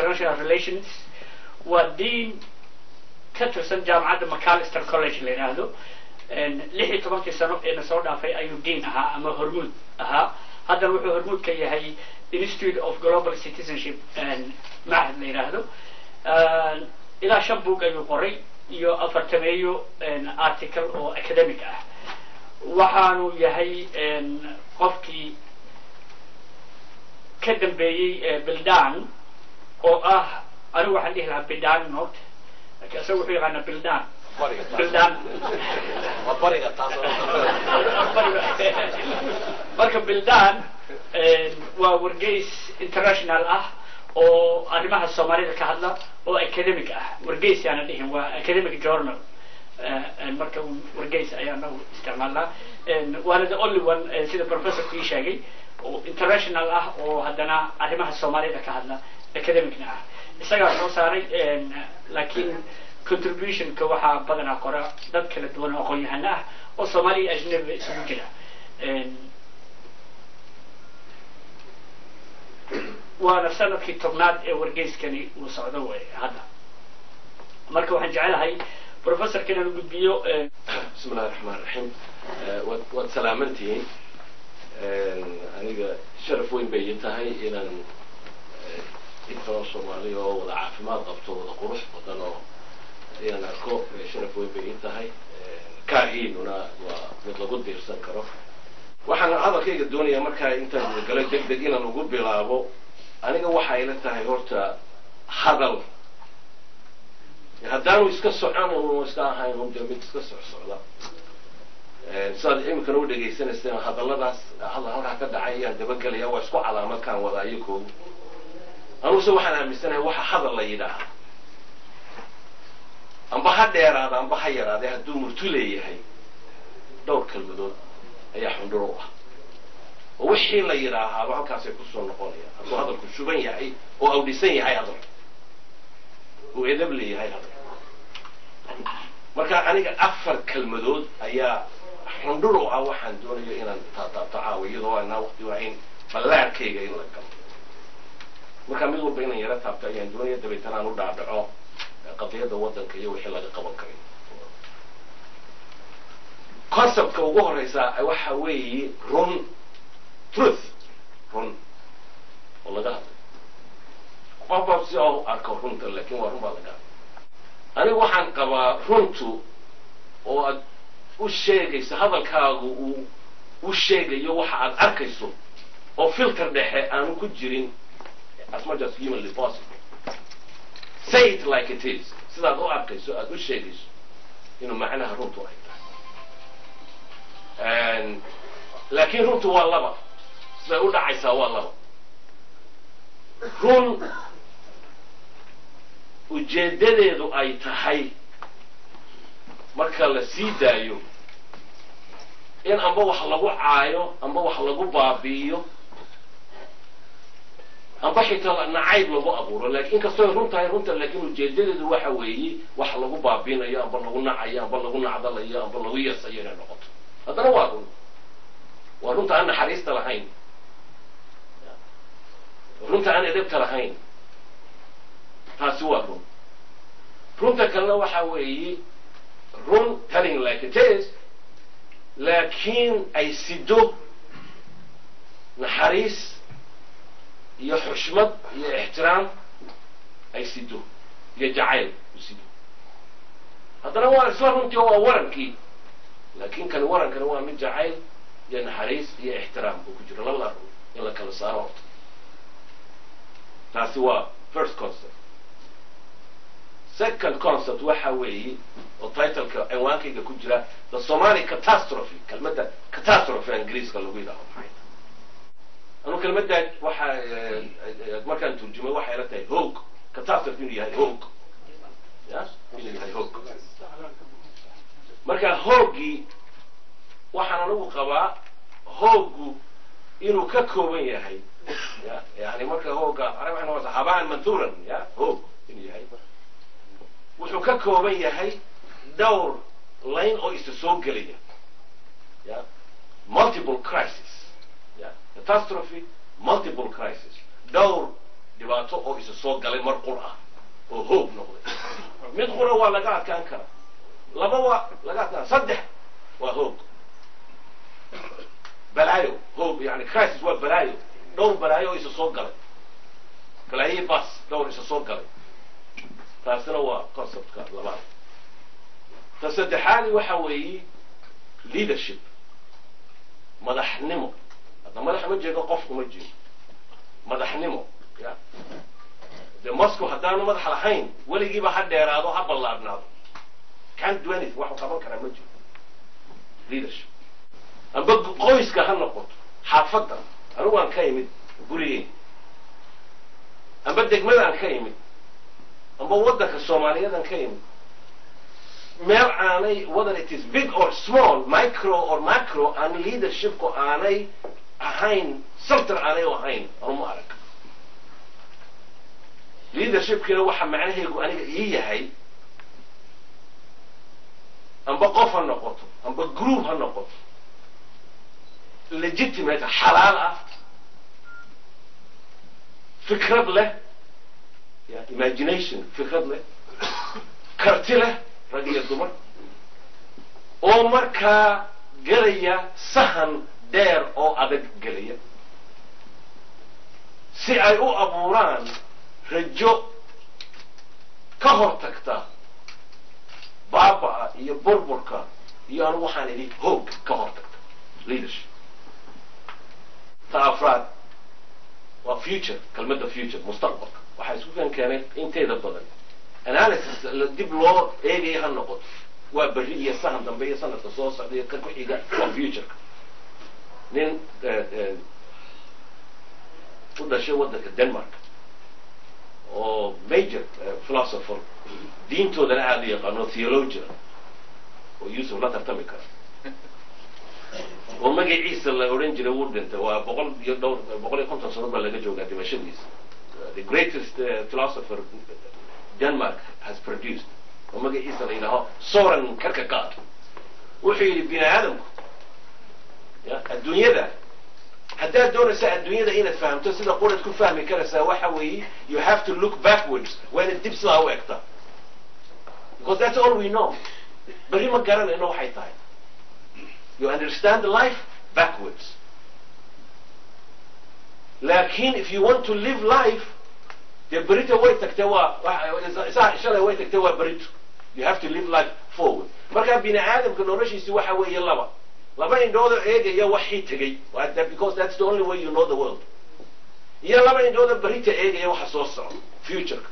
international relations waa dean ka tirsan jaamacadda macalister college la yidhaahdo lix iyo tobankii sano eena soo dhaafay ayuu dean ahaa ama hormuud ahaa haddana wuxuu hormuud ka yahay institute of global citizenship macahad la yidhaahdo ilaa shan book ayuu qoray iyo afartameeyo article oo academic ah waxaanu yahay qofkii ka dambeeyey bildan oo ah anigu waxaan dhihi lahaa bildan noot laakiin isaga wuxuu yaqaanaa bildan bildan marka bildan waa wargeys international ah oo arrimaha soomaalida ka hadla oo academic ah wargeys yaana dhihin waa academic journal marka wargeys ayaa nagu isticmaalnaa waana the only one sida professorku ii sheegay oo international ah oo haddana arrimaha soomaalida ka hadla academicna ah isagaa soo saaray laakiin contributionka waxaa badanaa qora dad kala duwan oo aqoon-yahano ah oo soomaaliya ajnabiga isugu jira waana sanadkii tobnaad ee wargeyskani uu socdo wey hadda marka waxaan jecelahay professorka inaan gudbiyo bismi illahi raxmaan raxiim waad waad salaamantihiin aniga sharaf weyn bay ii tahay inaan inkaloo soomaaliya oo wada caafimaad qabto wada qurux badan oo inaan arko sharaf weyn bay ii tahay kaahiinuna waa mid lagu diirsan karo waxaan hadalkayga doonayaa markaa intaan gudagalo deg deg inaan ugu bilaabo aniga waxa ayla tahay horta hadal haddaanu iska socon unu iska ahayn un dee mid iska soc socda sidaad iminkana u dhegaysanayseen hadalladaas hadal halkaa ka dhacay ayaan dabagelaya waa isku calaamadkaan wada ayakoogu anuguse waxaan aaminsanahay waxa hadal la yidhaaha amba ha dheeraada amba ha yaraade hadduu murtu leeyahay dhowr kelmadood ayaa xundhur u ah oo wixii la yidhaahaaba halkaasay kusoo noqonayaan hadduu hadalku shuban yahay oo awdhisan yahay hadalku uu edab leeyahay hadalku marka aniga afar kelmadood ayaa xundhur u ah waxaan doonayo inaan taataabto caawa iyadoo aanaa waqti waahayn ballaarkayga in la galo marka mid walba inaan yaro taabto ayaan doonaya dabeetana aan u dhaadhaco qadiyadda waddanka iyo wixii laga qaban karay conceptka ugu horeysa waxa weeye run truth run oo laga hadlay qofba si oo arko runta laakin waa run baa laga hadlay anigu waxaan qabaa runtu oo aad u sheegayso hadalkaagu uu u sheegayo waxa aad arkayso oo filter dhexe aanu ku jirin as much as humanly possible say it like it is sidaad u arkayso aada u sheegayso inuu macnaha runtu ay tahay laakiin runtu waa laba siday u dhacaysaa waa laba run ujeeddadeedu ay tahay marka la sii daayo in amba wax lagu caayo amba wax lagu baabi'iyo amba xitaa nacayb lagu abuuro lakin inkastoo run tahay runta laakiin ujeedadeedu waxa weeye wax lagu baabiinayo amba lagu nacayo amba lagu nacdalayo amba lagu yasayo inay noqoto haddana waa run waa runta aan naxariista lahayn runta aan edebta lahayn taasi waa run runta kalena waxa weeye run telling like it is laakiin ay sido naxariis iyo xushmad iyo ixtiraam ay sido iyo jacayl u sido haddana waa isla runtii waa warankii laakin kan warankana waa mid jacayl iyo naxariis iyo ixtiraam uu ku jiro labada run in la kala saaro horta taasi waa first concept second concept waxa weeye oo titleka cinwaankayga ku jira the somali catastrophe kelmadda catastrophe ingiriiska lagu yidhaaho maxay anu kelmaddaa waxa markaan turjumay waxay la tahay hoog catastrophe inuu yahay hoog ya inuu yahay hoog marka hooggii waxaan anigu qabaa hooggu inuu ka kooban yahay ya yani marka hoogga arag waxay noqonaysaa habaan manthuran ya hoog inuu yahay wuxuu ka kooban yahay dhowr line oo isa soo gelaya ya multiple crisis ya catastrophe multiple crisis dhowr dhibaato oo isa soo galay mar qur ah oo hoog noqday mid qura waa laga adkaan karaa laba waa laga adkaan saddex waa hoog balaayo hoog yani crisis waa balaayo dhowr balaayo oo isa soo galay balaayo bas dhowr isa soo galay taasina waa conceptka labaad ta saddexaadi waxa weeye leadership madaxnimo hadda madax ma jeedo qofku ma jeedo madaxnimo ya dee moscow haddaanu madax lahayn weligiiba ha dheeraado ha ballaadhnaado can't do anything waxu qaban karaa ma jiro leadership amba qoyska ha noqoto xaafadda anigu aan ka imid gurigeen amba degmadaan ka imid amba waddanka soomaaliyadan ka imid meel aanay whether it is big or small micro or macro aan leadershipku aanay ahayn saltar aanay ahayn anuma arag leadershipkina waxa macnaheegu aniga ii yahay amba qof ha noqoto amba group ha noqoto legitimate xalaal ah fikrad leh ya imagination fikrad leh karti leh rag iyo dumar oo markaa gelaya sahan dheer oo adag gelaya si ay u abuuraan rajo ka hor tagta baaba'a iyo burburka iyo anu waxaan idhi hoog ka hor tagta leadership ta afraad waa future kelmadda future mustaqbalka waxaa isku kan keenay inteeda badan analysis dib loo eegaya ha noqoto waa berri iyo sahan dambe iyo sanadka soo socda iyo ka ku xiga waa futureka nin u dhashay waddanka denmark oo major philosopher diintoodana aada u yaqaano theologian oo yusuf la tartami kara oo magaciisa la odhan jiray wuu dhintay waa boqol iyo dhowr boqol iyo konton sano baa laga joogaa dhimashadiisa the greatest uh, philosopher denmark has produced oo magaciisa la yidhaaho soren karkagaard wuxuu yidhi bini aadamku ya adduunyada haddaad doonaysa adduunyada inaad fahamto sida quraad ku fahmi karaysaa waxa weeye you have to look backwards waa inaad dib sidaa u egtaa because that's all we know berri ma garanayno waxay tahay you understand life backwards lakin if you want to live life dee berita way tagtee waa shalay way tagtee waa berito you have to live life forward markaa bini aadamka noloshiisi waxa weeye laba laba indhoodo eegaya waxii tegey because that's the only way you know the world iyo laba indhoodo berita eegaya waxa soo socda futureka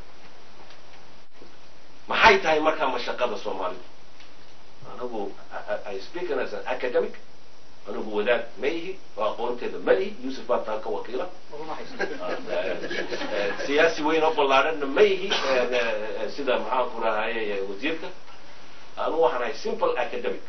maxay tahay markaa mashaqada soomaalidu anigu i speak as an academic anigu wadaad ma ihi oo aqoonteeda ma ihi yusuf baa taa ka wakiila siyaasi weyn oo ballaadhanna ma ihi sida maxaan ku rahaye wasiirka anigu waxaan ahay simple academic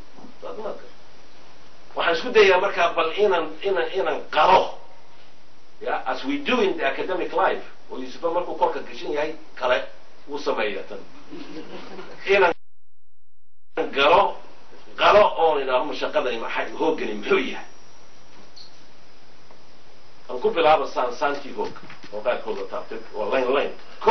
waxaan isku dayaa markaa bal inaan inaan inaan qaro ya as we do in the academic life oo yusufa markuu korka gashan yahay kale uu sameeya tan inaan galo qalo oon idhaaho mashaqadani maxay hoogani muxuu yahay aan ku bilaaba saan saantii hoog oo qaarkooda taabtay oo line line ko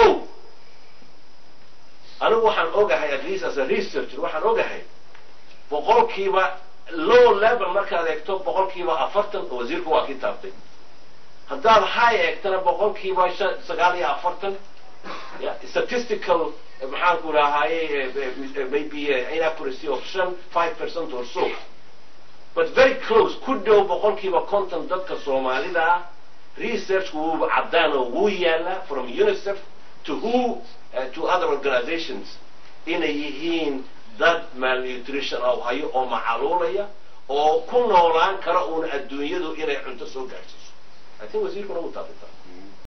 anigu waxaan ogahay at least as a researcher waxaan ogahay boqolkiiba low level markaad eegto boqolkiiba afartan oo wasiirku waa kii taabtay haddaad high eegtana boqolkiiba sagaal iyo afartan statistical maxaan ku rahaaye maybe inaccuracy of shan five percent or so but very close ku dhow boqolkiiba konton dadka soomaalida ah researchku wuuba caddaan oo wuu yaala from unicef to who uh, to other organizations inay yihiin dad malnutrition oo hayo oo macaluulaya oo ku noolaan kara uuna adduunyadu inay cunto soo gaadhsiiso i think wasiirkuna wuu taabitaa